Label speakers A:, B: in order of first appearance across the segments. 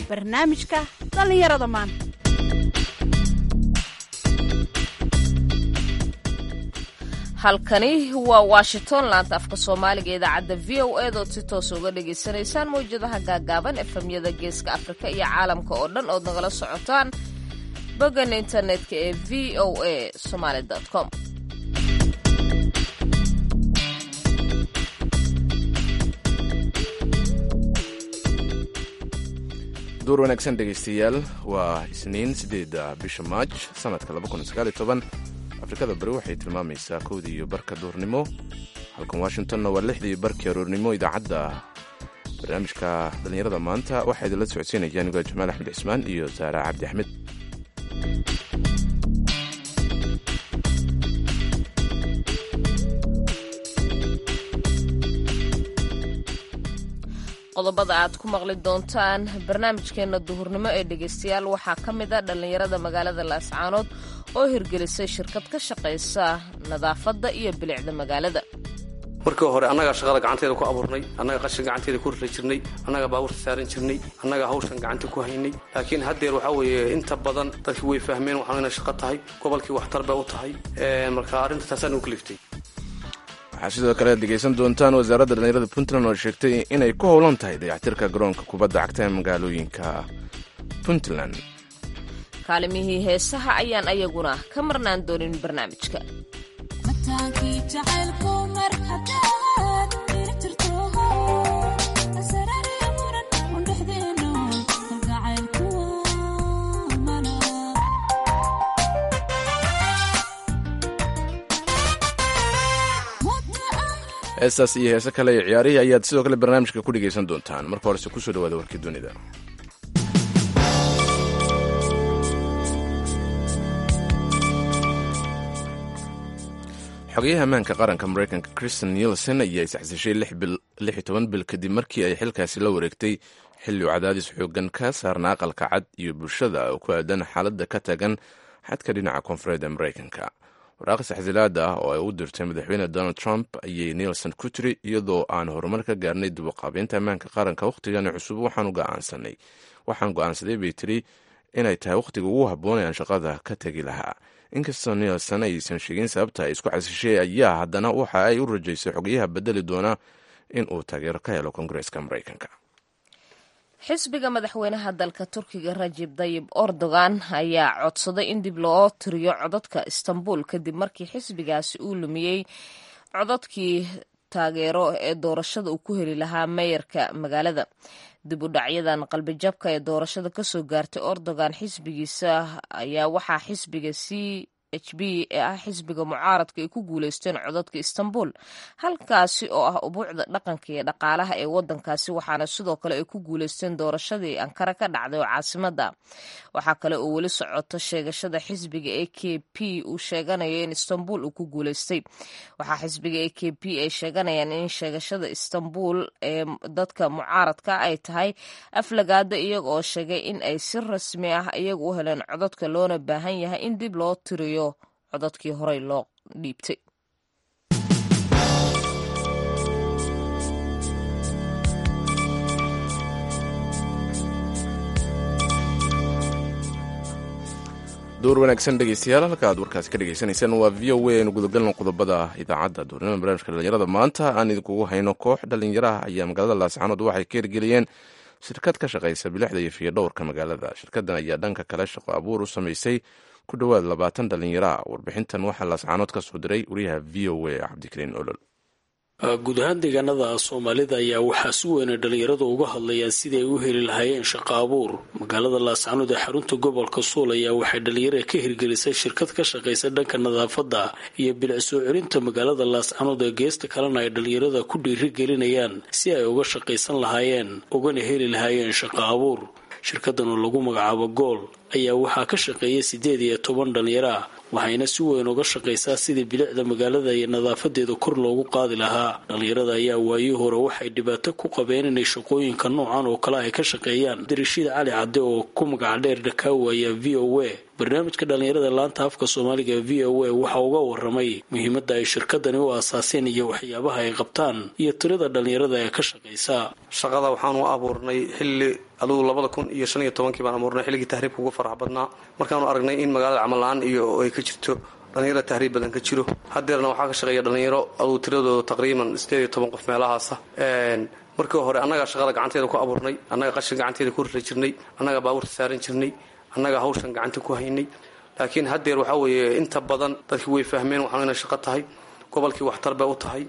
A: barnaamijka dhallinyarada maanta
B: halkani waa washington laanta afka soomaaliga idaacadda v o eed ood si toos uga dhagaysanaysaan mawjadaha gaagaaban efemyada geeska afrika iyo caalamka oo dhan ood nagala socotaan boggan internetka ee v o a somaali com
C: duur wanaagsan dhegaystayaal waa isniin siddeedda bisha maaj sanadka afrikada bari waxay tilmaamaysaa kowdii iyo barka duurnimo halkan washingtonna waa lixdii barkii aroornimo idaacadda barnaamijka dhallinyarada maanta waxaa idinla socodsiinaya anigo jamaal axmed cismaan iyo saara cabdi axmed
B: qodobada aad ku maqli doontaan barnaamijkeenna duhurnimo ee dhegaystayaal waxaa ka mid a dhallinyarada magaalada laascaanood oo hirgelisay shirkad ka shaqaysa nadaafadda iyo bilicda magaalada
D: markii hore annagaa shaqada gacanteeda ku abuurnay annaga qashin gacanteeda ku rira jirnay annagaa baabuurta saaran jirnay annagaa hawshan gacanta ku haynay laakiin haddeer waxaa weeye inta badan dadkii way fahmeen waxaan inay shaqo tahay gobolkii waxtar bay u tahay marka arrinta taasaan u kaliftay
C: waxaa sidoo kale ad dhegaysan doontaan wasaaradda dhallinyarada puntland oo sheegtay inay ku howlan tahay dayactirka garoonka kubadda cagta ee magaalooyinka puntland
B: kaalimihii heesaha ayaan ayaguna ka marnaan doonin barnaamijka
C: heestaas iyo heese kale iyo ciyaarihii ayaad sidoo kale barnaamijka ku dhegaysan doontaan marka horese kusoo dhawaada warkii dunida xogayaha ammaanka qaranka maraykanka kristen nielson ayaa isxasishay lix toban bil kadib markii ay xilkaasi la wareegtay xilli uu cadaadis xoogan ka saarna aqalka cad iyo bulshada oo ku aadan xaaladda ka tagan xadka dhinaca koonfureed ee maraykanka waraaqis xasilaada ah oo ay u dirtay madaxweyne donald trump ayay nielson ku tiri iyadoo aan horumar ka gaarnay dubuqaabeynta ammaanka qaranka wakhtigani cusub waxaan go'aansanay waxaan go'aansaday bay tiri inay tahay wakhtiga ugu habboon ee aan shaqada ka tegi lahaa inkastoo nielson aysan sheegin sababta ay isku xasishay ayaa haddana waxa ay u rajaysay xogayaha bedeli doona in uu taageero ka helo koongareeska maraykanka
B: xisbiga madaxweynaha dalka turkiga rajib dayib erdogan ayaa codsaday in dib loo tiriyo codadka istanbul kadib markii xisbigaasi uu lumiyey codadkii taageero ee doorashada uu ku heli lahaa meeyarka magaalada dib u dhacyadan qalbijabka ee doorashada kasoo gaartay erdogan xisbigiisa ayaa waxaa xisbiga c h b ee ah xisbiga mucaaradka ay ku guuleysteen codadka istanbul halkaasi oo ah ubuucda dhaqanka iyo dhaqaalaha ee wadankaasi waxaana sidoo kale ay ku guuleysteen doorashadii ankara ka dhacday oo caasimada waxaa kale oo weli socoto sheegashada xisbiga a k p uu sheeganayo in istanbul uu ku guuleystay waxaa xisbiga a k p ay sheeganayaan in sheegashada istanbul ee dadka mucaaradka ay tahay aflagaada iyaga oo sheegay in ay si rasmi ah iyaga u heleen codadka loona baahan yahay in dib loo tiriyo codadkii horey loo dhiibtay
C: duur wanaagsan dhegeystayaal halka aad warkaasi ka dhegaysanaysaan waa v o a aynu gudagalno qodobada idaacadda duurnimada barnaamijka dhallinyarada maanta aan idinkugu hayno koox dhallinyaraha ayaa magaalada laascaanood waxay ka hirgeliyeen shirkad ka shaqaysa bilixda iyo fiyodhowrka magaalada shirkaddan ayaa dhanka kale shaqo abuur u samaysay ku dhowaad labaatan dhallinyaro ah warbixintan waxaa laascaanood ka soo diray wariyaha v o a cabdikariin olol
E: guud ahaan deegaanada soomaalida ayaa waxaa si weyna dhalinyaradu uga hadlayaan sidii ay u heli lahaayeen shaqo abuur magaalada laascaanood ee xarunta gobolka suul ayaa waxay dhalinyarada ka hirgelisay shirkad ka shaqaysa dhanka nadaafadda iyo bilic soo celinta magaalada laascaanood ee geesta kalena ay dhalinyarada ku dhiirigelinayaan si ay uga shaqaysan lahaayeen ugana heli lahaayeen shaqo abuur shirkadan oo lagu magacaabo gool ayaa waxaa ka shaqeeya siddeed iyo toban dhalinyaro ah waxayna si weyn uga shaqaysaa sidii bilicda magaalada iyo nadaafadeeda kor loogu qaadi lahaa dhalinyarada ayaa waayii hore waxay dhibaato ku qabeen inay shaqooyinka noocan oo kale ay ka shaqeeyaan dirashiid cali cadde oo ku magac dheer dhakaawa ayaa v o a barnaamijka dhalinyarada laanta afka soomaaliga v o a waxaa uga waramay muhiimadda ay shirkadani u aasaaseen iyo waxyaabaha ay qabtaan iyo tirada dhalinyarada ee ka shaqaysa
D: shaqada waxaan u abuurnay xilli adugu labada kun iyo shan iyo tobankii baan abuurnay xilligii tahriibka ugu farax badnaa markaanu aragnay in magaalada camal la-aan iyo ay ka jirto dhalinyaro tahriib badan ka jiro hadeerna waxaa ka shaqeeya dhalinyaro adugu tiradooda taqriiban sideed iyo toban qof meelahaasa markii hore annagaa shaqada gacanteeda ku abuurnay annaga qashin gacanteeda ku rira jirnay annaga baabuurta saaran jirnay annaga hawshan gacanta ku haynay laakiin haddeer waxaa weeye inta badan dadkii way fahmeen waxaan inay shaqo tahay gobolkii waxtar bay u tahay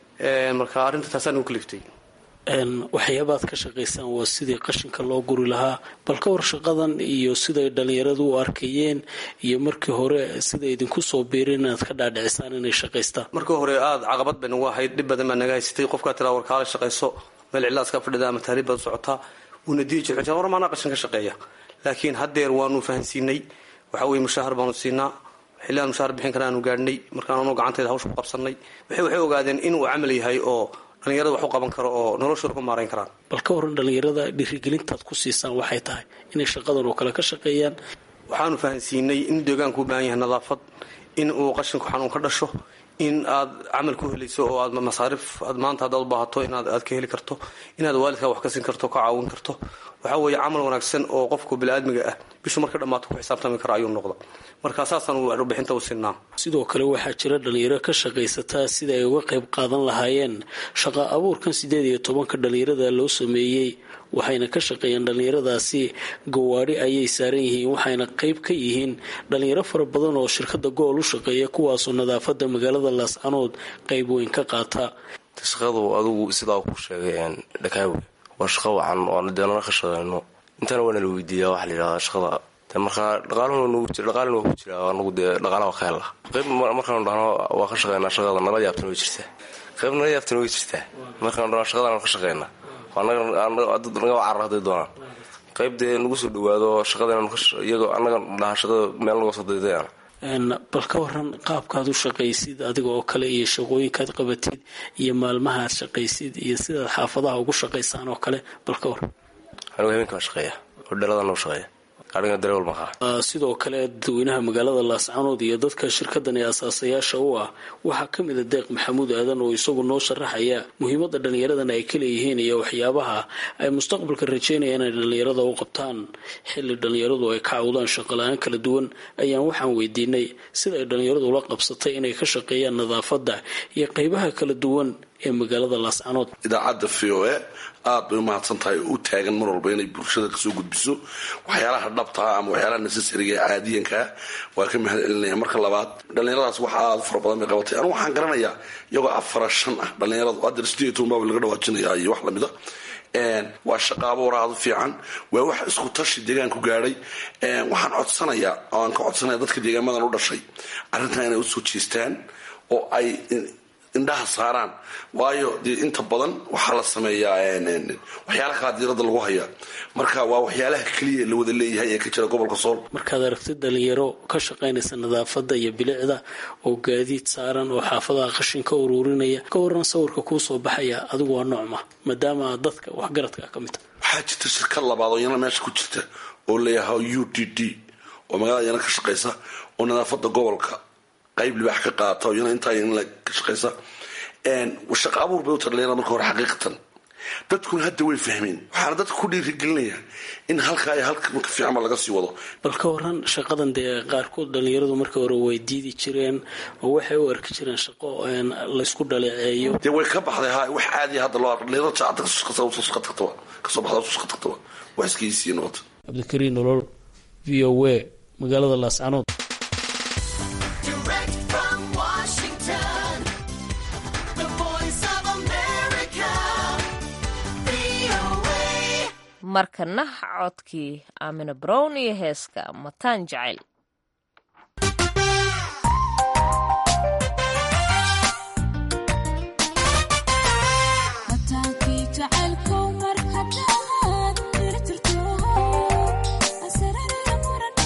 D: marka arrinta taasaan ugu kaliftay
E: waxyaabaad ka shaqaysaan waa sidii qashinka loo guri lahaa bal ka war shaqadan iyo siday dhalinyaradu u arkayeen iyo markii hore sida idinku soo biireen inaad ka dhaadhicisaan inay shaqaystaan
D: markii hore aada caqabad bay nagu ahayd dhib badan baa naga haysatay qofkaa tiraa warkaala shaqayso meel cidlaaska fadhida ama tahriib baad socotaa wuuna dii jir war maanaa qashin ka shaqeeya laakiin haddeer waanu fahansiinay waxaa weye mushaahar baanu siinaa xilliaan mushaahar bixin kara aanu gaadhnay markaan anu gacanteeda hawsha ku qabsanay waxay ogaadeen inuu camal yahay oo dhalinyarada wax u qaban karo oo noloshooda ku maarayn karaan
E: bal ka waran dhalinyarada dhiirigelintaad ku siisaan waxay tahay inay shaqadan oo kale ka shaqeeyaan
D: waxaanu fahansiinay in deegaanku u baahan yahay nadaafad in uu qashinku xanuun ka dhasho in aad camal ku helayso oo aad masaarif aad maanta haddaad u baahato inaad aad ka heli karto inaad waalidkaa wax ka siin karto ka caawin karto waxaa weeye camal wanaagsan oo qofku biniaadmiga ah bishu marka dhammaato ku xisaabtami kara ayuu noqda marka saasaan warbixinta u siinaa
E: sidoo kale waxaa jira dhalinyaro ka shaqaysataa sida ay uga qayb qaadan lahaayeen shaqa abuurkan siddeed iyo tobanka dhalinyarada loo sameeyey waxayna ka shaqeeyeen dhalinyaradaasi gawaadhi ayay saaran yihiin waxayna qayb ka yihiin dhalinyaro fara badan oo shirkada gool u shaqeeya kuwaasoo nadaafada magaalada laascanood qayb weyn ka qaata
F: shaqadu adugu sidaa ku sheegay dhakaawe waa shaqo wacan oo deenana ka shaqeyno intaana waana la weydiiyaa waxa layidhahdaa shaqada de markaa dhaqaalin waa ku jira anagu dee dhaqaalaha ka hella qayb markaanu dhahno waa ka shaqeynaa shaqada nala yaabtana way jirtaa qayb nala yaabtana way jirtaa markaanu dhahno shaqadaan ka shaqeynaa naga carar haday doonaan qayb dee nagu soo dhawaado shaqadaiyago annaga dhaha shaqada meel naga soo daydayaan
E: bal ka waran qaabkaad u shaqaysid adiga oo kale iyo shaqooyinkaad qabatid iyo maalmahaad shaqaysid iyo sidaad xaafadaha ugu shaqaysaan oo kale bal ka waran
F: anigu habeenka waa shaqeeya hodheeladan u shaqeeya ariga dareewal maqaa
E: sidoo kale dadweynaha magaalada laascanood iyo dadka shirkadan ee asaasayaasha u ah waxaa ka mid a deeq maxamuud aadan oo isagu noo sharaxaya muhiimadda dhallinyaradan ay ka leeyihiin iyo waxyaabaha ay mustaqbalka rajeynayaan inay dhallinyarada u qabtaan xilli dhallinyaradu ay ka cawdaan shaqala-aan kala duwan ayaan waxaan weydiinay sida ay dhallinyaradu ula qabsatay inay ka shaqeeyaan nadaafadda iyo qeybaha kala duwan ee magaalada laascanood
G: idaacadda v o a aada bay umahadsan tahay oo u taagan mar walba inay bulshada kasoo gudbiso waxyaalaha dhabtaa ama waxyaalaha necessariga ee caadiyankaa waa ka mahad celinaya marka labaad dhallinyaradaas wax aada fara badan bay qabatay anigu waxaan garanayaa iyagoo afara shan ah dhallinyaradu hadda sideed toban baa laga dhawaajinaya iyo wax lamida waa shaqaabo waraadu fiican waa wax isku tashi deegaanku gaadhay waxaan codsanayaa oo aan ka codsanaya dadka deegaamadan u dhashay arrintan inay usoo jeestaan oo ay indhaha saaraan waayo dee inta badan waxaa la sameeyaa waxyaala kala diirada lagu hayaa marka waa waxyaalaha keliya la wada leeyahay ee ka jira gobolka sool
E: markaad aragtid dhalinyaro ka shaqaynaysa nadaafadda iyo bilicda oo gaadiid saaran oo xaafadaha qashin ka uruurinaya ka waran sawirka kuu soo baxaya adigu waa noocma maadaama dadka waxgaradka ka mid
G: waxaa jirta shirkad labaad oo iyana meesha ku jirta oo leeyahay u d d oo magaalada iyana ka shaqaysa oo nadaafada gobolka qayb libaax ka qaata oo iyana intaa iyana ka shaqaysa shaqa abuur bay u tahay dhalinyarada marka hore xaqiiqatan dadkuna hadda way fahmeen waxaana dadka ku dhiirigelinaya in halkaa iyo halka marka fiicanba laga sii wado
E: bal ka waran shaqadan dee qaarkood dhalinyaradu marka hore way diidi jireen oo waxay u arki jireen shaqo laysku dhaleeceeyo
G: dee way ka baxday ha wax caadiya hadda loo dhalinyarada jaacada kasoo shaqa tagtaba kasoo baxda soo shaqa tagtaba wax iskaysiiya noqota
E: cabdikariin nolol v o a magaalada laascanood
B: markana codkii aamina brown iyo heeska mataan jacayl
H: jacaylkow mar hadaad irtirto asararara muran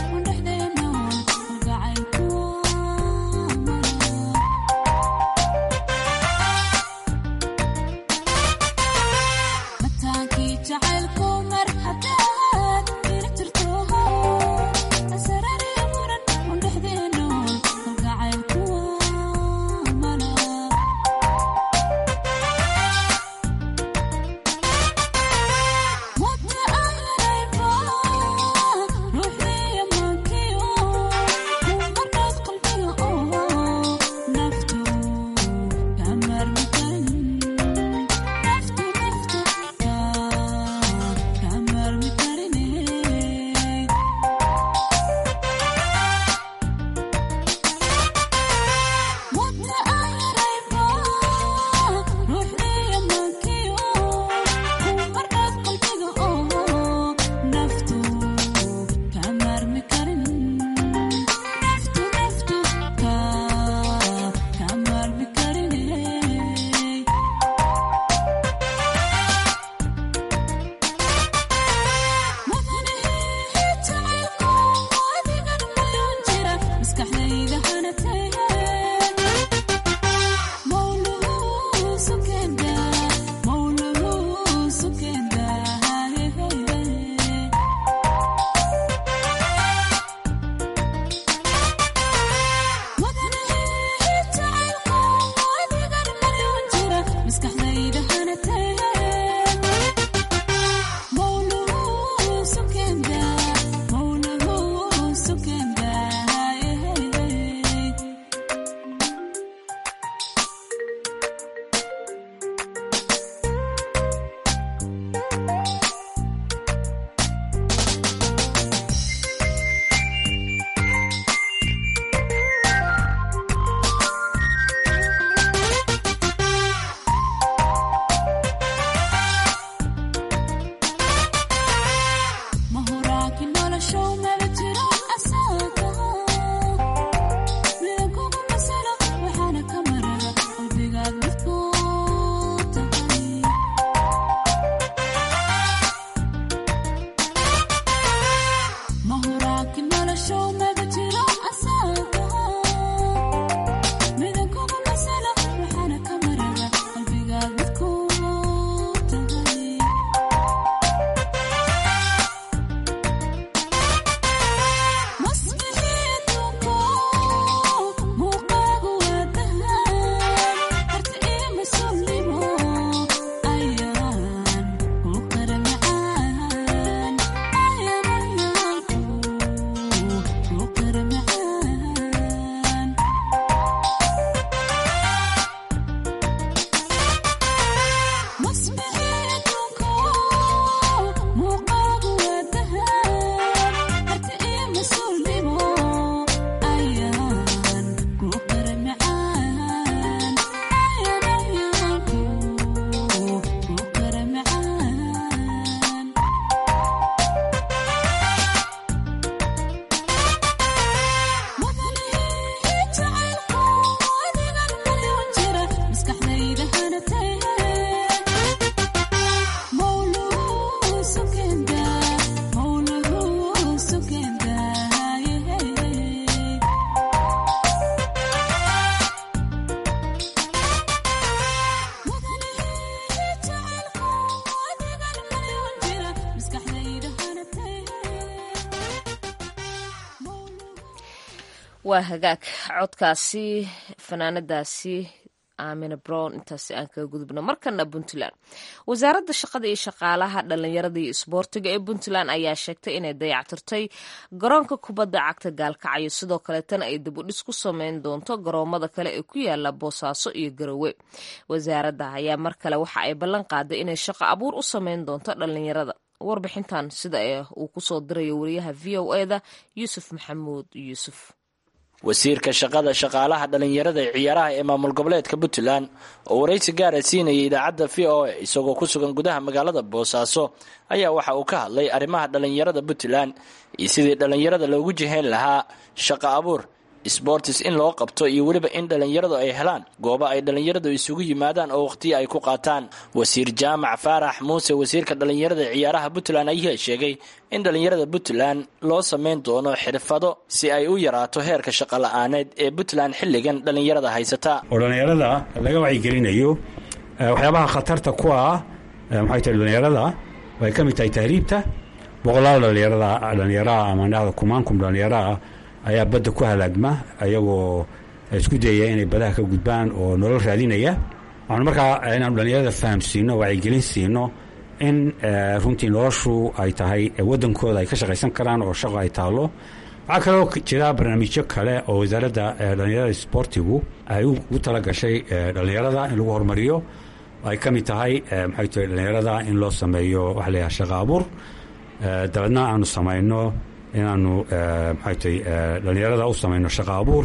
B: waa hagaag codkaasi fanaanadaasi aamina brown intaasi aan kaga gudubno markana puntland wasaaradda shaqada iyo shaqaalaha dhalinyarada iyo isboortiga ee puntland ayaa sheegtay inay dayactirtay garoonka kubadda cagta gaalkacyo sidoo kaleetana ay dibudhis ku sameyn doonto garoomada kale ee ku yaala boosaaso iyo garowe wasaaradda ayaa mar kale waxa ay ballan qaaday inay shaqo abuur u sameyn doonto dhalinyarada warbixintan sida uu kusoo dirayo wariyaha v o eda yuusuf maxamuud yuusuf
H: wasiirka shaqada shaqaalaha dhalinyarada ee ciyaaraha ee maamul goboleedka puntland oo waraysi gaara siinayay idaacadda v o a isagoo ku sugan gudaha magaalada boosaaso ayaa waxa uu ka hadlay arrimaha dhalinyarada puntland iyo sidii dhalinyarada loogu jihayn lahaa shaqo abuur sbortis in loo qabto iyo weliba in dhalinyaradu ay helaan goobo ay dhalinyaradu isugu yimaadaan oo wakhtiyo ay ku qaataan wasiir jaamac faarax muuse wasiirka dhalinyarada ee ciyaaraha puntland ayaa sheegay in dhalinyarada puntland loo sameyn doono xirfado si ay u yaraato heerka shaqo la-aaneed ee puntland xilligan dhalinyarada haysata
I: oo dhalinyarada laga wacyigelinayo waxyaabaha khatarta ku ah maxay tahay dhalinyarada ay ka mid tahay tahriibta boqolaal dhalinyarada dhalinyaraha ama dhada kumaankum dhalinyaraah ayaa badda ku halaagma ayagoo isku dayaya inay badaha ka gudbaan oo nolol raadinaya waxaanu markaa inaanu dhalinyarada fahamsiino wacyigelin siino in runtii noloshu ay tahay waddankooda ay ka shaqaysan karaan oo shaqo ay taalo waxaa kaloo jira barnaamijyo kale oo wasaaradda dhalinyarada sboortigu ay ugu tala gashay dhalinyarada in lagu horumariyo ay ka mid tahay maxay tahay dhalinyarada in loo sameeyo waxa la yidhaha shaqo abuur dabeedna aanu samayno inaanu maxay tahay dhalinyarada u samayno shaqo abuur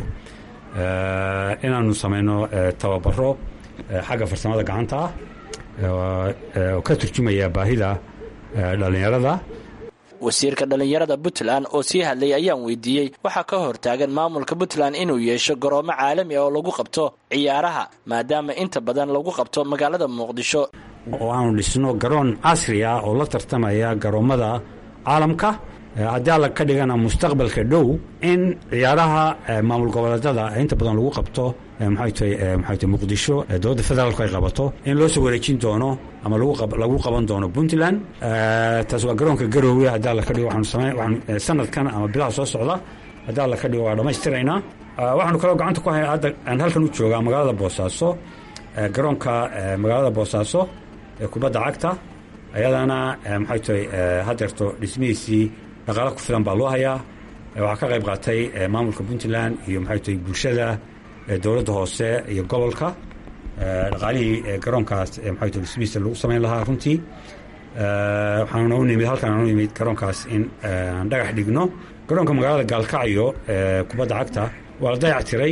I: inaanu samayno tababaro xagga farsamada gacanta ah oo ka turjumaya baahida dhalinyarada
H: wasiirka dhalinyarada puntland oo sii hadlay ayaan weydiiyey waxaa ka hortaagan maamulka puntland inuu yeesho garoomo caalami ah oo lagu qabto ciyaaraha maadaama inta badan lagu qabto magaalada muqdisho
I: oo aanu dhisno garoon casri ah oo la tartamaya garoommada caalamka haddii alla ka dhigana mustaqbalka dhow in ciyaaraha maamul goboleedada inta badan lagu qabto maxay tahay maxay tahay muqdisho dowladda federaalku ay qabato in loo soo wareejin doono ama lagu qaban doono puntland taas waa garoonka garoowe haddii alla ka dhigo waxaanu samayn waxaanu sanadkan ama bilaha soo socda haddii alla ka dhigo waa dhammaystiraynaa waxaanu kaloo gacanta ku hay hadda aan halkan u joogaa magaalada boosaaso garoonka magaalada boosaaso ee kubadda cagta ayadana maxay tahay hadeerto dhismihiisii dhaqaalo ku filan baa loo hayaa waxaa ka qayb qaatay maamulka puntland iyo maxay tahay bulshada dowladda hoose iyo gobolka dhaqaalihii garoonkaas maxay tahay dhismihiisa lagu samayn lahaa runtii waxaana u nimid halkan aan u nimid garoonkaas in aan dhagax dhigno garoonka magaalada gaalkacyo kubadda cagta waa la dayac tiray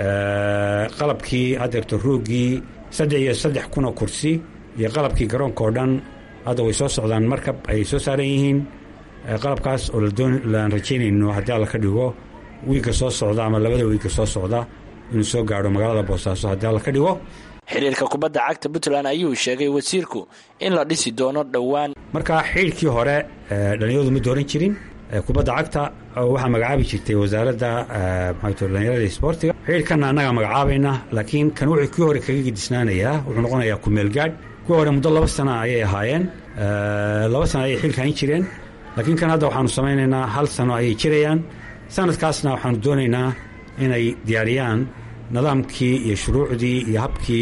I: qalabkii hadeerto roogii saddex iyo saddex kunoo kursi iyo qalabkii garoonka oo dhan hadda way soo socdaan markab ayay soo saaran yihiin qalabkaas oo laan rajaynayno haddii alla ka dhigo wiigga soo socda ama labada wiigga soo socda inuu soo gaadho magaalada boosaaso haddii alla ka dhigo
H: xiriirka kubadda cagta puntland ayuu sheegay wasiirku in la dhisi doono dhowaan
I: marka xidhiirkii hore dhalinyaradu ma dooran jirin kubadda cagta waxaa magacaabi jirtay wasaaradda maxay dhalinyarada isboortiga xidhiirkanna annagaa magacaabayna laakiin kan wuxuu kii hore kaga gedisnaanayaa wuxuu noqonayaa kumeelgaadh kuwii hore muddo laba sana ayay ahaayeen laba sana ayay xilka hayn jireen laakiin kan hadda waxaanu samaynaynaa hal sano ayay jirayaan sanadkaasna waxaanu doonaynaa inay diyaariyaan nidaamkii iyo shuruucdii iyo habkii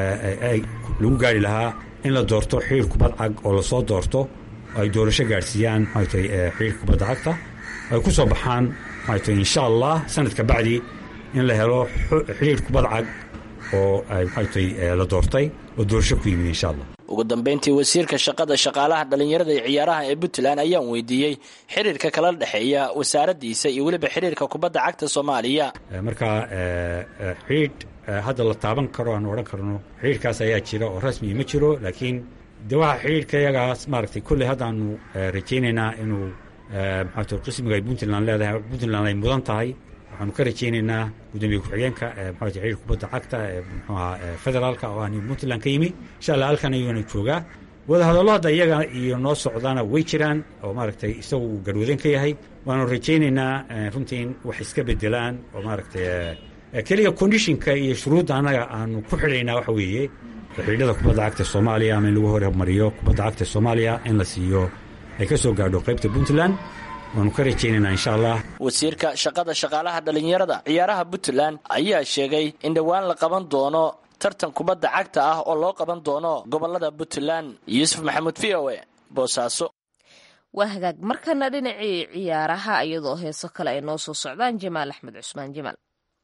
I: lagu gaari lahaa in la doorto xiriir kubad cag oo lasoo doorto oo ay doorasho gaadhsiiyaan maxay tahay xiriirka kubadda cagta ay ku soo baxaan maxay tahay insha allah sanadka bacdi in la helo xiriir kubad cag oo maxay tahay la doortay oo doorasho ku yimid insha allah
H: ugu dambeyntii wasiirka shaqada shaqaalaha dhalinyarada ee ciyaaraha ee puntland ayaan weydiiyey xiriirka kala dhexeeya wasaaraddiisa iyo weliba xiriirka kubadda cagta soomaaliya
I: marka xidhiidh hadda la taaban karo aan odhan karno xidhiirkaas ayaa jira oo rasmi ma jiro laakiin de waxa xidhiirka iyagaas maaragtay kolley haddaanu rajaynaynaa inuu maxaa qismiga ay puntland leedahay puntland ay mudan tahay waxaanu ka rajaynaynaa gudoomiye ku-xigeenka maxaa xiriir kubadda cagta ee muxuaha federaalka oo aan puntland ka yimi insha allah halkan ayuuna joogaa wadahadallo hadda iyaga iyo noo socdaana way jiraan oo maaragtay isagu uu garwadeen ka yahay waanu rajaynaynaa runtii in wax iska bedelaan oo maaragtay keliya condishinka iyo shuruudda annaga aanu ku xidhaynaa waxa weeye xidhiidhada kubadda cagta soomaaliya ama in lagu hormariyo kubadda cagta soomaaliya in la siiyo ay ka soo gaadho qaybta puntland waanu ka rajaynaynaa insha allah
H: wasiirka shaqada shaqaalaha dhallinyarada ciyaaraha puntland ayaa sheegay in dhowaan la qaban doono tartan kubadda cagta ah oo loo qaban doono gobolada puntland yuusuf maxamuud v o e boosaaso
B: waa hagaag markana dhinacii ciyaaraha iyadoo heeso kale ay noo soo socdaan jamaal axmed cusmaan jamaal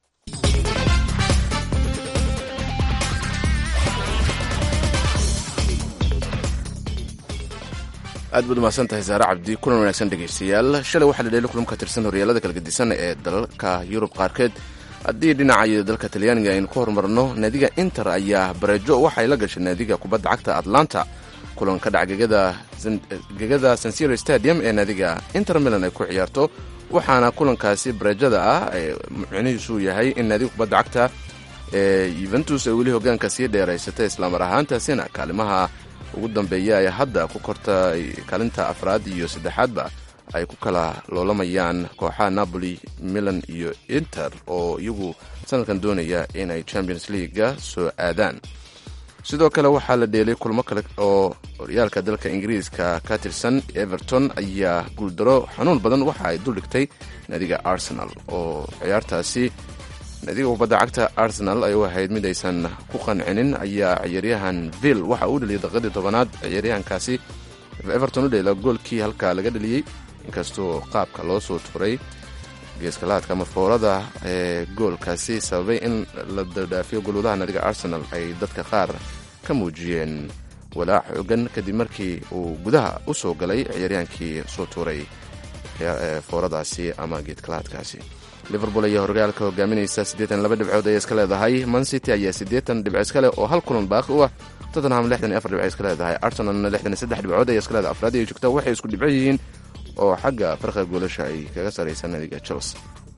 C: aad baad umahadsan tahay saare cabdi kulan wanaagsan dhegaystayaal shalay waxaa la dheeli kulan ka tirsan horyaalada kala gedisan ee dalalka yurub qaarkeed haddii dhinaca dalka talyaaniga aynu ku horumarno naadiga inter ayaa bareejo waxay la gashay naadiga kubadda cagta atlanta kulan ka dhac gegada sansiro stadium ee naadiga inter milan ay ku ciyaarto waxaana kulankaasi bareejada ah micnihiisu yahay in naadiga kubadda cagta ee yuventus ay weli hogaanka sii dheeraysatay islamar ahaantaasina kaalimaha ugu dambeeya ay hadda ku korta kaalinta afraad iyo saddexaadba ay ku kala loolamayaan kooxaha napoli milan iyo inter oo iyagu sanadkan doonaya inay champions leaguega soo aadaan sidoo kale waxaa la dheelay kulmo kale oo horyaalka dalka ingiriiska ka tirsan everton ayaa guuldaro xanuun badan waxa ay duldhigtay naadiga arsenal oo ciyaartaasi naadiga kubadda cagta arsenal ay u ahayd mid aysan ku qancinin ayaa ciyaaryahan vill waxa uu dheliyay daqiiqadii tobanaad ciyaaryahankaasi everton u dheela goolkii halkaa laga dheliyey inkastoo qaabka loo soo turay geeskalaadka ama foorada ee goolkaasi sababay in la dardhaafiyo golwadaha naadiga arsenal ay dadka qaar ka muujiyeen walaac xoogan kadib markii uu gudaha u soo galay ciyaaryaankii soo tuuray fooradaasi ama geedkalaadkaasi liverpool ayaa horyaalka hogaaminaysa siddeetan laba dhibcood ayay iska leedahay mancity ayaa siddeetan dhibco iska leh oo hal kulan baaqi u ah tottenham lixdan iyo afar dhibco iska leedahay arsenalna lixdan iyo saddex dhibcood ayay iska leedahay afraad ay joogtaa waxay isku dhibco yihiin oo xagga farqiga goolasha ay kaga saraysa naadiga chelsea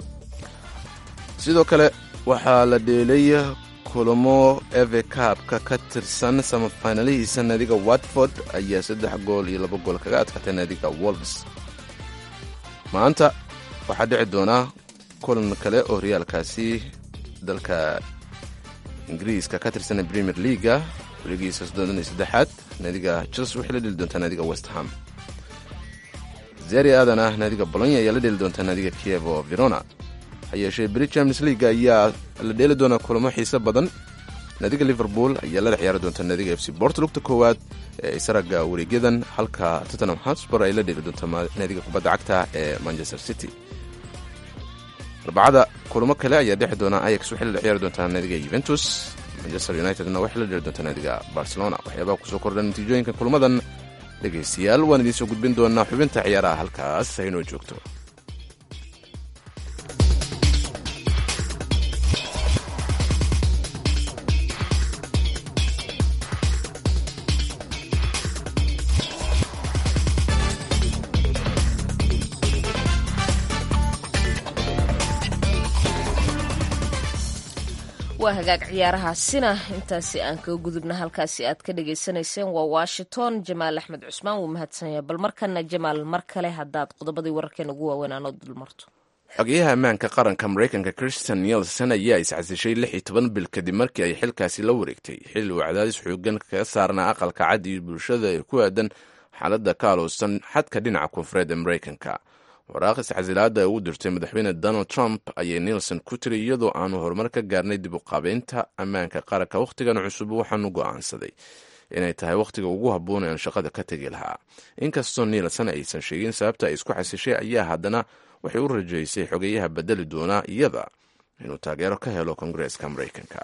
C: sidoo kale waxaa la dheelay kulamo eve kaabka ka tirsan samafinalihiisa naadiga watford ayaa saddex gool iyo laba gool kaga adkaatay naadiga wolves maanta waxaa dhici doonaa kulan kale oo horyaalkaasi dalka ingiriiska ka tirsan premier leaga weligiisa soddon iyo saddexaad naadiga chelsea waxay la dheli doontaa naadiga west ham zeri aadan ah naadiga bolonya ayaa la dheeli doontaa naadiga kievo verona ha yeeshee beri champions league ayaa la dheeli doonaa kulamo xiise badan naadiga liverpool ayaa lala ciyaari doontaa naadiga f c bort lugta koowaad ee isaraga wareegyadan halka tottenham hotspur ay la dheeli doontaa naadiga kubadda cagta ee manchester city arbacada kulamo kale ayaa dhexi doona ayax waxay la ciyaari doontaa naadiga yuventus manchester unitedna waxay la dheeli doontaa naadiga barcelona waxyaabaha kusoo kordha natiijooyinka kulmadan dhegaystayaal waan idiin soo gudbin doonaa xubinta ciyaaraha halkaas haynoo joogto
B: waa hagaag ciyaarahaasina intaasi aan kaga gudubna halkaasi aad ka dhagaysanayseen waa washington jamaal axmed cusmaan wuu mahadsanyah bal markana jamaal mar kale haddaad qodobadii wararkeen ugu waaweyn aanoo dulmarto
C: xogeyaha ammaanka qaranka maraykanka christian nielson ayaa iscasishay lix iyo toban bil kadib markii ay xilkaasi la wareegtay xilli uu cadaadis xoogan kaga saarnaa aqalka cad iyo bulshada ee ku aadan xaaladda ka alowsan xadka dhinaca koonfureed ee maraykanka waraaq iscasilaada ugu dirtay madaxweyne donald trump ayay nielson ku tiri iyadoo aanu horumar ka gaarnay dib u qaabeynta ammaanka qaranka wakhtigan cusub waxaanu go'aansaday inay tahay wakhtiga ugu habboon aan shaqada ka tegi lahaa inkastoo nielson aysan sheegin sababta ay isku xasishay ayaa haddana waxay u rajaysay xogeyaha bedeli doonaa iyada inuu taageero ka helo kongareeska maraykanka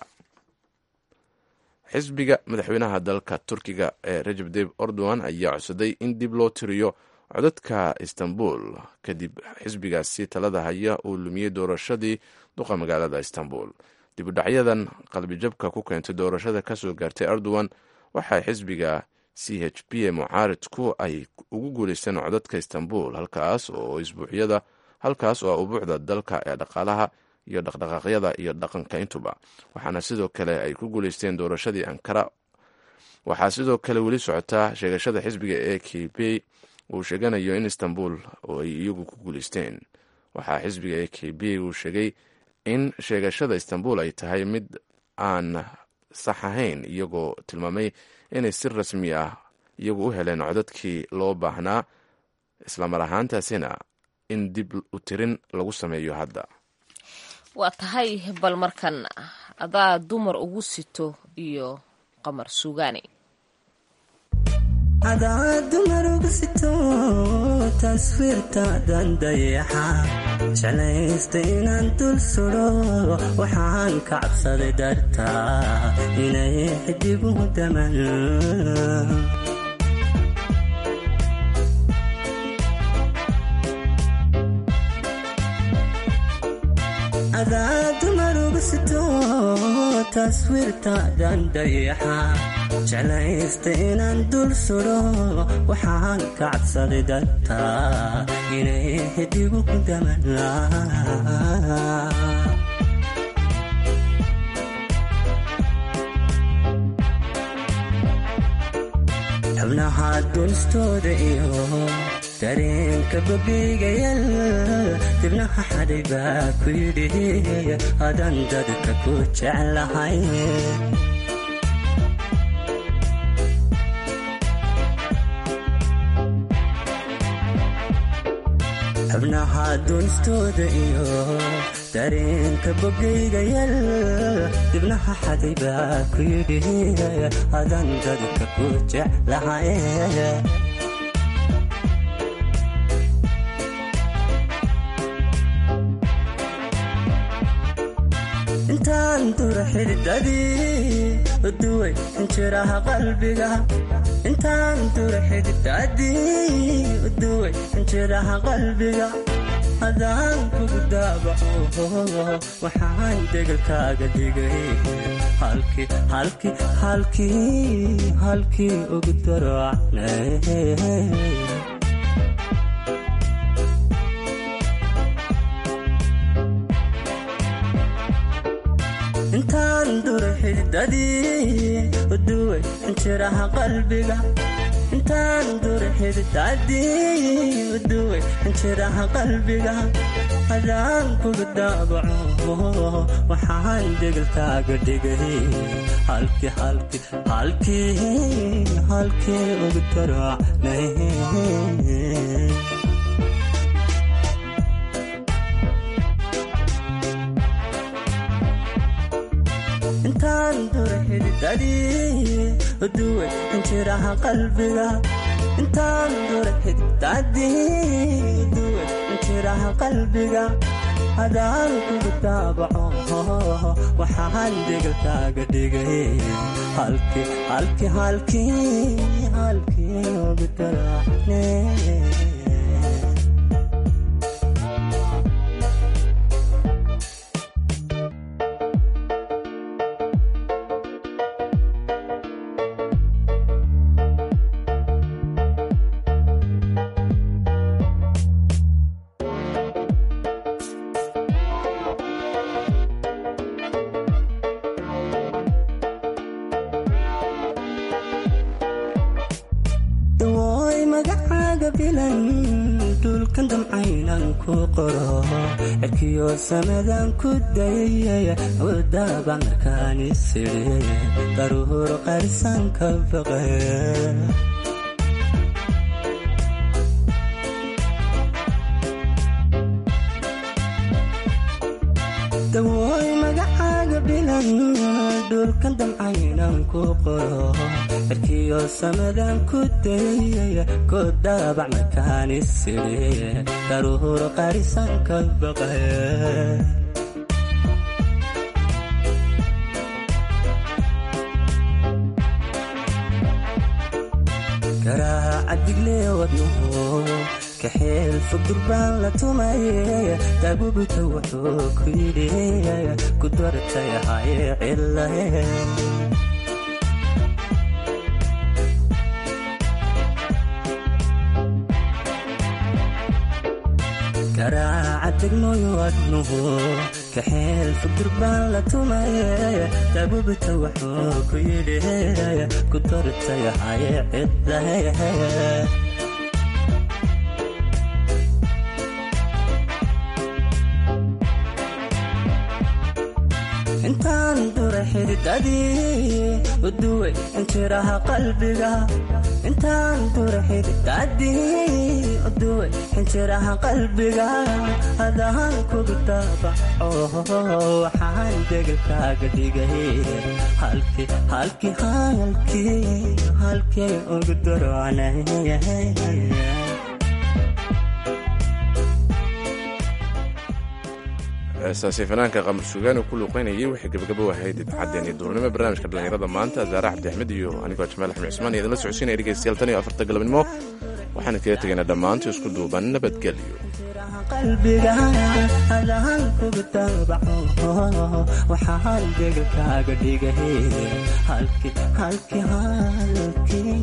C: xisbiga madaxweynaha dalka turkiga ee rajab deb erdogan ayaa codsaday in dib loo tiriyo codadka istanbul kadib xisbigaasi talada haya uu lumiyey doorashadii duqa magaalada istanbul dibudhacyadan qalbijabka ku keentay doorashada kasoo gaartay erdogan waxaa xisbiga c h p ee mucaaridku ay ugu guuleysteen codadka istanbul halkaas oo isbuucyada halkaas oo ubuucda dalka ee dhaqaalaha iyo dhaqdhaqaaqyada iyo dhaqanka intuba waxaana sidoo kale ay ku guuleysteen doorashadii ankara waxaa sidoo kale weli socotaa sheegashada xisbiga ee k p uu sheeganayo in istanbul oo ay iyagu ku guuleysteen waxaa xisbiga ee k b uu sheegay in sheegashada istanbul ay tahay mid aan sax ahayn iyagoo tilmaamay inay si rasmi ah iyagu u heleen codadkii loo baahnaa islamar ahaantaasina in dib u tirin lagu sameeyo hadda
B: waa tahay bal markan adaa dumar ugu sito iyo qamar suugaani
J: adaa dumar ugu sito taswiirtaadan dayaxa jeclaysta inaan dul sudo waxaan ka cabsaday dartaa inay xidigu daman adaa dumar ugu sito taswiirtaadan dayaxa jeclaysta inaan dul sudo waxaan ka cabsaday dartaa inay xidigu daman xubnaha dunstooda iyo dareenka bogigayal dibnaha xadhay baa ku yidhi adan dadka ku jeclahay xubnaha dunstooda iyo dareenka bogaygayal dibnaha xaday baa ku yidhi adan dadka ku jeclahay intaan dura xididadii uduway injiraha qalbiga intaan dura xididadii uduway injiraha qalbiga hadaan kugu daabaco waxaan degalkaaga dhigay halkii halkii halkii halkii ugu darocnay intaan dura xididadii uduway injiraha qalbiga intaan dura xididadii uduway injiraha qalbiga hadaan kugu daabaco waxaan degalkaaga dhigay halkii halkii halkii halkii ugu darocnay intaan dura xididadii uduway injiraha qalbiga intaan dura xididadii uduway injiraha qalbiga hadaan kugu daabaco waxaan degalkaaga dhigay halkii halkii halkii halkii ugu daracne dawooy magacaaga bilan dhulkan damcaynan ku qoro cirkiyo samadan ku dayay wadaba markaan isiri daruur qarsan ka baqe dawooy magacaaga bilan dhulkan damcaynan ku qoro cirkiyo samadan ku dayay ku daabac markaan isiri daruur qarisan ka baqe garaaca diglee wadnuhu kaxeel fog durbaan la tumaye daabubita wuxuu ku yidhi ku dartay haye cilahe garaaca degmooy wadnuhu kaxeel fog durbaan la tumaye daabubita wuxuu ku yidhi ku dartay haye cilahe intaan dura xididadii uduway injiraha qalbiga intaan dura xididadii uduway injiraha qalbiga adaan kugu daabaco waxaan degelkaaga dhigay halkii halkii halkii halkii ugu darocnay
C: heestaasi fanaanka qamar suugaani ku luuqaynayay waxay gabagabo ahayd idaacaddeenii duurnimo barnaamijka dhallinyarada maanta zaare cabdi axmed iyo anigoo jamaal axmed cusmaan iyo idinla socodsiinaya dhegeystayaal tan iyo afarta galabnimo waxaan kaga tegaynaa dhammaantii isku duuban nabadgelyo
J: qalbiga adaan kugu daabaco waxaan degelkaaga dhigay halkii halkii halkii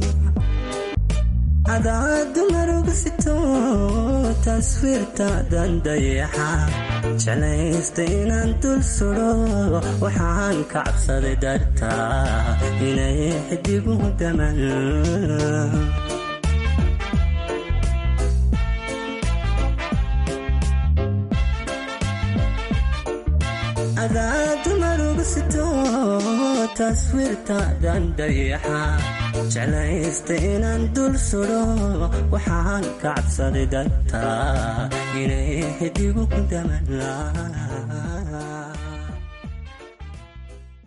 J: cadaadu maruga sito taswiirtaadan dayaxa jeclaysta inaan dul sudo waxaan ka cabsaday dartaa inay xidigu daman cadaadu maruga sito taswiirtaadan dayaxa jeclaysta inaan dul sudo waxaan ka cabsaday dartaa inay xidigu daman